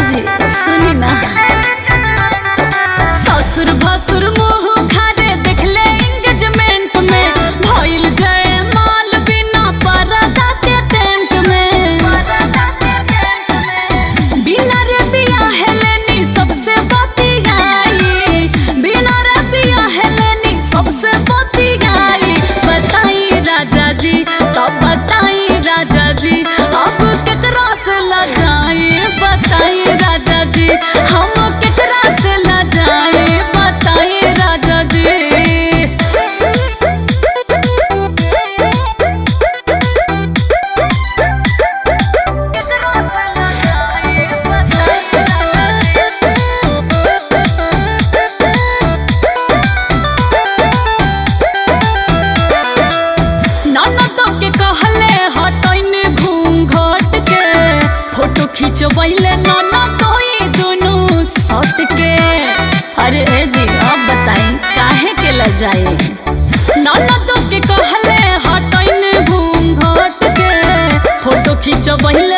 जी सुनी ना ससुर भसुर मुंह खारे देखले एंगेजमेंट में भइल जय माल बिना परदा के टेंट में बिना रे बिया हेलेनी सबसे बतियाई बिना रे बिया हेलेनी सबसे बतियाई बताई राजा जी तब बताई राजा जी अब केकरा से लजाई बताई राजा जी हम केकरा से लजाई बताई राजा जी ननदों के कहले हटैने घूम घट के फोटो खिंचवैले ननदों ई दुनू सट के अरे ए जी अब बताई काहे के लजाई ननदों के कहले हटैने घूम घट के फोटो खिंचवैले